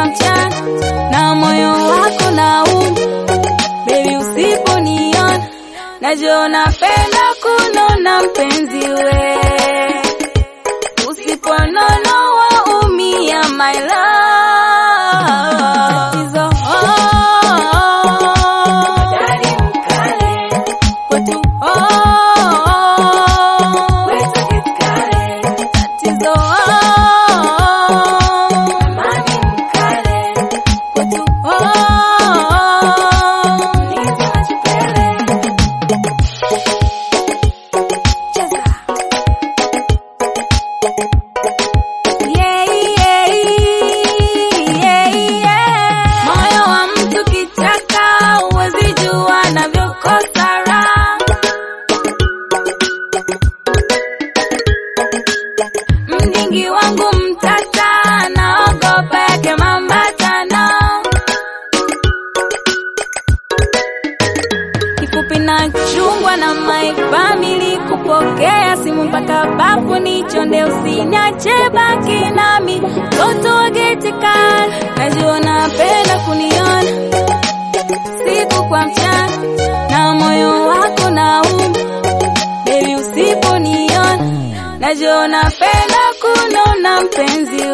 mchana na moyo wako nauma, baby usiponiona najua napenda kunona mpenzi we, usiponona waumia my love. Tatizo, oh, Dadi mkale, kwetu, oh, tatizo, oh, amani mkale, kwetu, oh, niza chipele. Cheza. Yeah, yeah, yeah, yeah. Moyo wa mtu kichaka, huwezi jua anavyokosa raha. Mdingi wangu mtata, naogopa yake mambatano. kifupi na chungwa na my family kupokea simu mpaka bafu nichonde usiniache baki nami toto wa geti kali najua napenda kuniona siku kwa mchana na moyo wako nauma baby usiponiona najua napenda kunona mpenzi